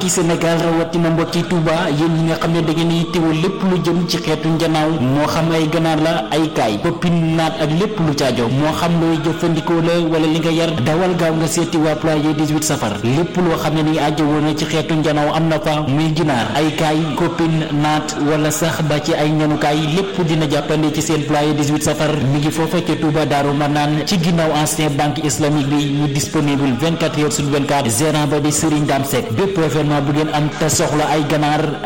mbokki Sénégal rawatina mbokki Touba yéen ñi nga xam ne da ngeen di teewal lépp lu jëm ci xeetu njanaaw moo xam ay ganaar la ay kaay poppin naat ak lépp lu caajo moo xam looy jëfandikoo la wala li nga yar dawal gaaw nga seeti waa ployer 18 safar lépp loo xam ne ni aajo woon na ci xeetu njanaaw am na fa muy ginaar ay kaay koppin naat wala sax ba ci ay ñanukaay lépp dina jàppande ci seen ployer 18 safar mi ngi foofa ca Touba Daaru Manaan ci ginnaaw ancien banque islamique bi ñu disponible 24 heures sur 24 gérant ba di Serigne Dame Seck bépp événement bu ngeen am te soxla ay ganaar